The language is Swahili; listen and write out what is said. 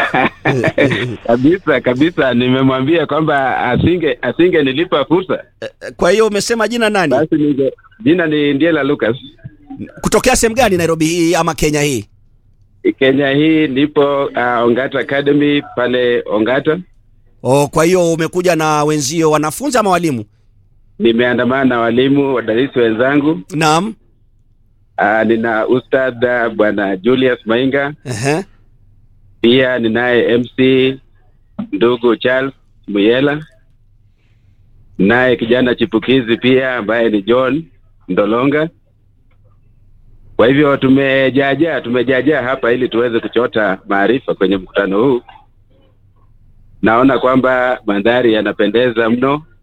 kabisa kabisa, nimemwambia kwamba asinge asinge nilipa fursa, Kwa hiyo umesema jina nani? basi ninge jina ni Ndiela Lucas. Kutokea sehemu gani Nairobi hii ama Kenya hii? Kenya hii nipo uh, Ongata Academy pale Ongata. Oh, kwa hiyo umekuja na wenzio wanafunzi ama walimu? Nimeandamana na walimu wadadisi wenzangu. Naam. Uh, nina ustadh uh, bwana Julius Mainga, Ehe. pia ninaye MC ndugu Charles Muyela, naye kijana chipukizi pia ambaye ni John Ndolonga. Kwa hivyo tumejaajaa tumejaajaa hapa ili tuweze kuchota maarifa kwenye mkutano huu. Naona kwamba mandhari yanapendeza mno,